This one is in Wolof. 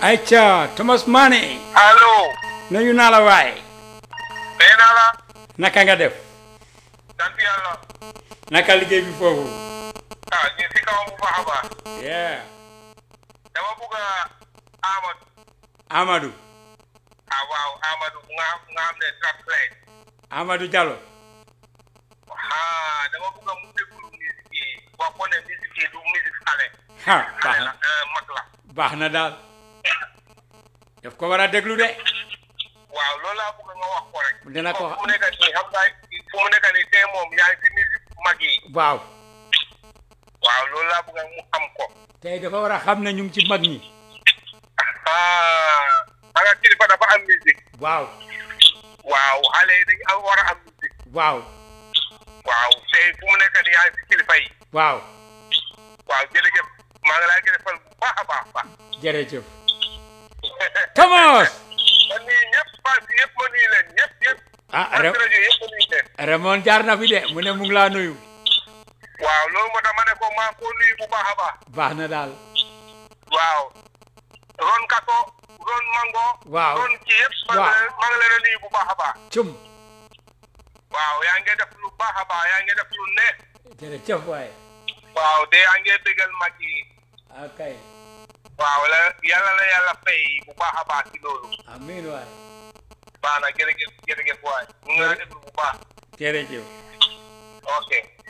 ayca Thomas Mané allo. nuyu naa la waay nee naa la. naka nga def sant yàlla. naka liggéey bi foofu ah ñu si kawam bu baax a baax. yeah dama bugg a Amadou. Amadou ah waaw Amadou nga nga xam ne translate. Amadou Diallo ah dama bugg a mu déglu musique yi. wax ko ne musique yi du musique xale. ha baax xale na la euh, mag la. baax na daal daf ko war a déglu de waaw loolu laa bëgg nga wax ko rek. Dina ko wax. fu mu nekk nii xam nga fu mu nekk nii tey moom yaa ngi si musique mag yi. waaw waaw loolu laa bëgg mu xam ko. tey dafa war a xam ne ñu ngi ci mag ñi ah xam nga kilifa dafa am musique. waaw waaw xale yi dañu am war a am musique. waaw waaw tey fu mu nekk nii yaa ngi si kilifa yi. waaw waaw jërëjëf maa ngi laa jërëjëfal bu baax a baax a baax. jërëjëf Thomas man nii ñëpp pass yëpp ma nuyu leen ñëpp ñëpp. ah pass Ra- rajo yëpp ma nuyu leen. Raymond jaar na fi de mu ne mu ngi laa nuyu waaw loolu moo tax ma ne ko maa ngi koo nuyu bu baax a baax. baax na daal waaw ron kaso ron mango. Waaw. ron ci yëpp. maa Waaw. ngi leen maa ngi leen a nuyu bu baax a baax. cum waaw yaa ngi def lu baax a baax yaa ngi def lu neex. jërëjëf waay waaw te yaa ngi bégal mag yi. akay waaw la yàlla la yàlla fay bu baax a baax ci loolu. amiin waay baax na jërëjëf jërëjëf waay. mu ngi laa déglu bu baax. jërëjëf ok.